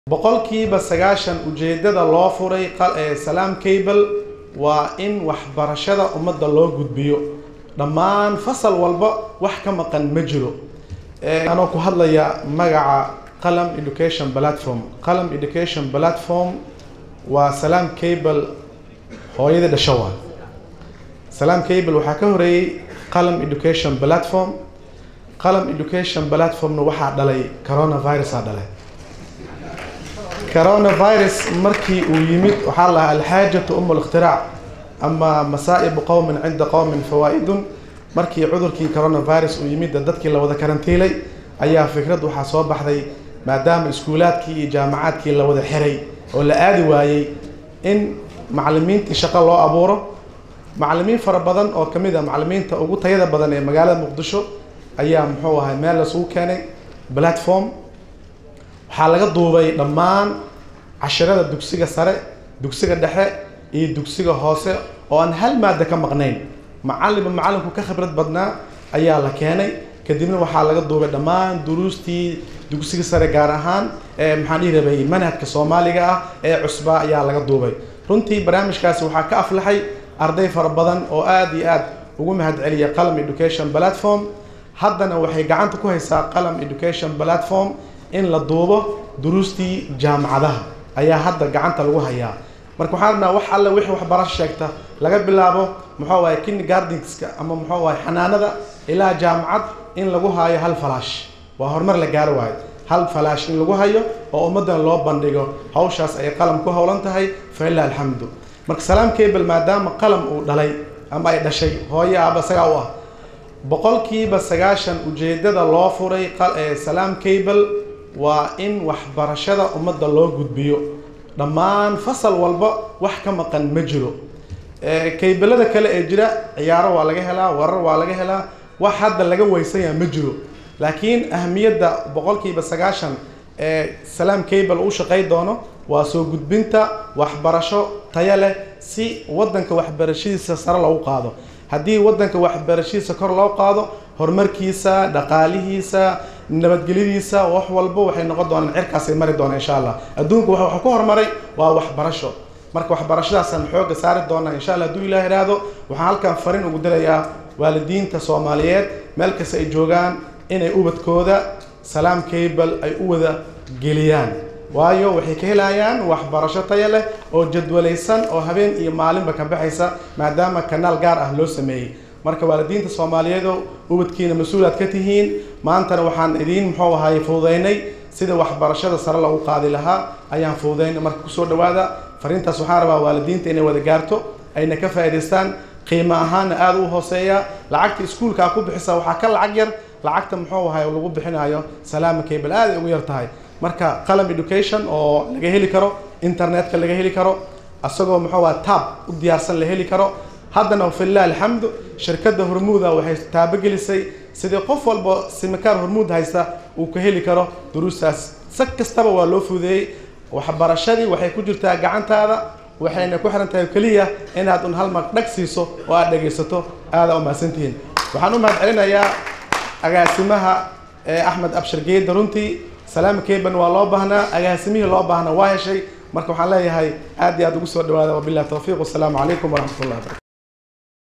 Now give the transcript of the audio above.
boqolkiiba sagaashan ujeedada loo furay salaam cable waa in waxbarashada ummadda loo gudbiyo dhammaan fasal walba wax ka maqan ma jiro anoo ku hadlaya magaca qalam education platform qalam education platform waa salaam cable hooyada dhasho waa salaam cable waxaa ka horeeyey qalam education platform qalam education platformna waxaa dhalay coronavirusaa dhalay coronavirus markii uu yimid waxaa lahaa alxaajatu um اlاkhtiraac ama masaa'ibu qowmin cinda qowmin fawaa-idun markii cudurkii coronavirus uu yimid dadkii la wada karantiilay ayaa fikrad waxaa soo baxday maadaama iskuulaadkii iyo jaamacaadkii la wada xiray oo la aadi waayey in macalimiintii shaqo loo abuuro macalimiin fara badan oo kamid a macalimiinta ugu tayada badan ee magaalada muqdisho ayaa muxuu ahay meel lasugu keenay platform waxaa laga duubay dhammaan cashirada dugsiga sare dugsiga dhexe iyo dugsiga hoose oo aan hal maada ka maqnayn macalinba macalinku ka khibrad badnaa ayaa la keenay kadibna waxaa laga duubay dhammaan duruustii dugsiga sare gaar ahaan ee maxaan dhihi rabay manhajka soomaaliga ah ee cusbaa ayaa laga duubay runtii barnaamijkaasi waxaa ka aflaxay arday fara badan oo aada iyo aad ugu mahad celiya qalam education platform haddana waxay gacanta ku haysaa qalam education platform in la duubo duruustii jaamacadaha ayaa hadda gacanta lagu hayaa marka waxaan rabnaa wax alle wixii waxbarasho sheegta laga bilaabo muxuu ahay kindergardenska ama muxuu ahay xanaanada ilaa jaamacad in lagu hayo hal falaash waa horumar la gaaro waayo hal falaash in lagu hayo oo ummaddan loo bandhigo hawshaas ay qalam ku howlan tahay fa ilaa alxamdu marka salaam cable maadaama qalam uu dhalay ama ay dhashay hooyo aaba isagaa u ah boqolkiiba sagaashan ujeedada loo furay salaam cable waa in waxbarashada ummadda loo gudbiyo dhammaan fasal walba wax ka maqan ma jiro kaybelada kale ee jira ciyaaro waa laga helaa warar waa laga helaa wax hadda laga weysanyaa ma jiro laakiin ahamiyadda boqolkiiba sagaashan ee salaam cable u shaqey doono waa soo gudbinta waxbarasho taya leh si waddanka waxbarashadiisa sare loogu qaado haddii waddanka waxbarashadiisa kor loo qaado horumarkiisa dhaqaalihiisa nabadgelyadiisa wax walba waxay noqon doonaan cirkaasay mari doonaan insha allah adduunku waxa ku horumaray waa waxbarasho marka waxbarashadaasaan xooga saari doonaa insha allah hadduu ilaah ihahdo waxaan halkan fariin ugu dirayaa waalidiinta soomaaliyeed meel kasta ay joogaan inay ubadkooda salaam cable ay u wada geliyaan waayo waxay ka helayaan waxbarasho taya leh oo jadwalaysan oo habeen iyo maalinba ka baxaysa maadaama kanaal gaar ah loo sameeyey marka waalidiinta soomaaliyeedo ubadkiina mas-uulaad ka tihiin maantana waxaan idiin muxuu ahaay fududaynay sida waxbarashada sare lagu qaadi lahaa ayaan fududaynay marka kusoo dhawaada fariintaas waxaan rabaa waalidiinta inay wada gaarto ayna ka faa'idaystaan qiimo ahaanna aada u hooseeya lacagta iskuulkaa ku bixisa waxaa ka lacag yar lacagta muxuu ahay lagu bixinayo salaama cable aad ay ugu yar tahay marka qalam education oo laga heli karo internetka laga heli karo isagoo muxuu aha tab u diyaarsan la heli karo haddana filah alxamdu shirkadda hormuuda waxay taabogelisay sidii qof walba simikaar hormuud haysta uu ka heli karo duruustaas si kastaba waa loo fudeeyey waxbarashadii waxay ku jirtaa gacantaada waxayna ku xiran tahay keliya inaad un hal mar dhag siiso oo aad dhegaysato aada u mahadsantihiin waxaan u mahad celinayaa agaasimaha axmed abshir geeda runtii salaam caban waa loo baahnaa agaasimihii loo baahnaa waa heshay marka waxaan leeyahay aad iyo aad ugu soo dhawaada wabilahi tawfiiq wasalaamu calaykum waraxmat ullah barakatu